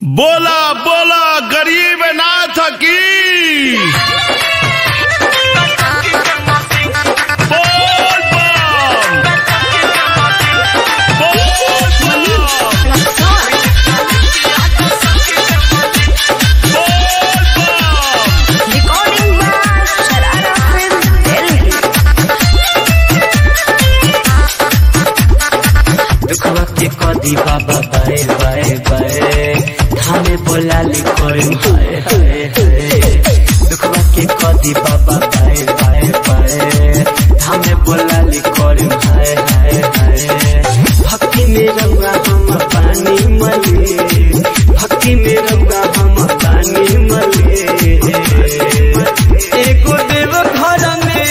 बोला बोला गरीब नाथ की बोल बम बोल बम बोल बम Recording by Sharara Film Delhi. दुखवा के कदी बाबा बाए बाए बाए थाने बोला लिखोए हाय हाय हाय दुखवा के कदी बाबा बाए बाए बाए थाने बोला लिखोए हाय हाय हाय भक्ति में रंगा हम पानी मले भक्ति में रंगा हम पानी मले एगो देव घर में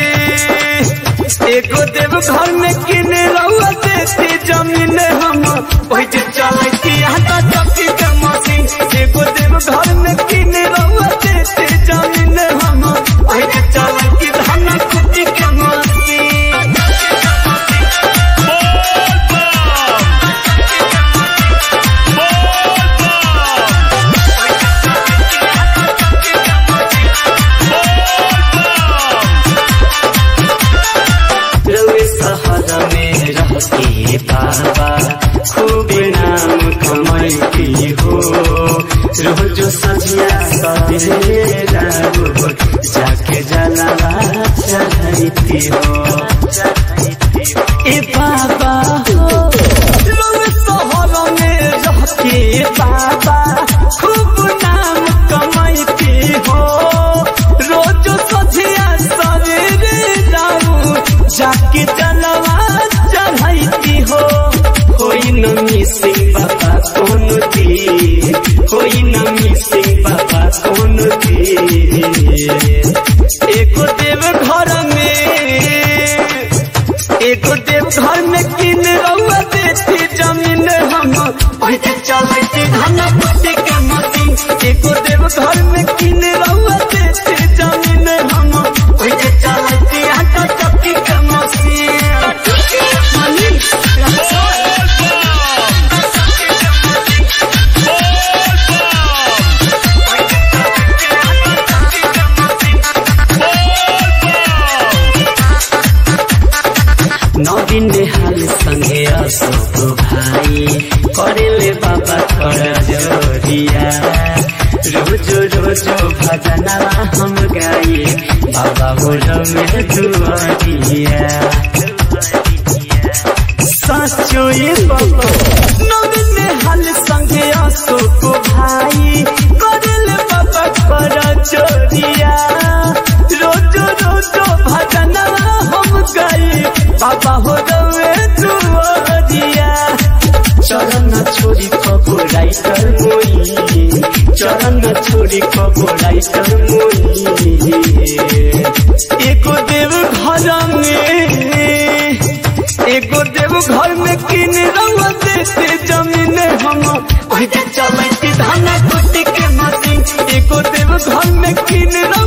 एगो देव घर में किने रहुआ देती जमीन हम ओहि जे चलती हाथा चक्की के मशीन एगो देव घर में किने रहुआ देती जमीन हम ओहि जे चलती धान कुटी के मशीन रवे शहर में रहती बाबा खूब नाम कमाई हो रोज सजिया सवेरा हो जाके जलावा चढ़ती हो ए बाबा हो रवे शहर में रहती बाबा खूब नाम कमाई हो रोज सजिया सवेरे जाऊं जाके जलवा चढ़ाई हो कोई न मिसिंग बाबा कौन दी कोई न मिसिंग बाबा कौन दी एको देव घर में एको देव घर में किन रउआ देती जमीन हम ओहिजे चलती धन पट्टी के मशीन एको देव घर में किन रउआ देती जमीन हम ओहिजे चलती आटा चक्की के मशीन नवीन हाल संगे अशोक भाई करेले बाबा कर जोरिया रोज रोज भजनवा हम गाए बाबा बोलो में दुआरिया साचो ये बाबा नवीन हाल संगे अशोक भाई करेले बाबा कर जोरिया रोज रोज भजनवा हम गाए बाबा हो गए दुआरिया चरण छोरी कबो राइटर मोई चरण छोरी कबो राइटर मोई एको देव घर में एगो देव घर में किन रंग देते जमीन हम ओहि जे चलती धान कुटी के मशीन एगो देव घर में किन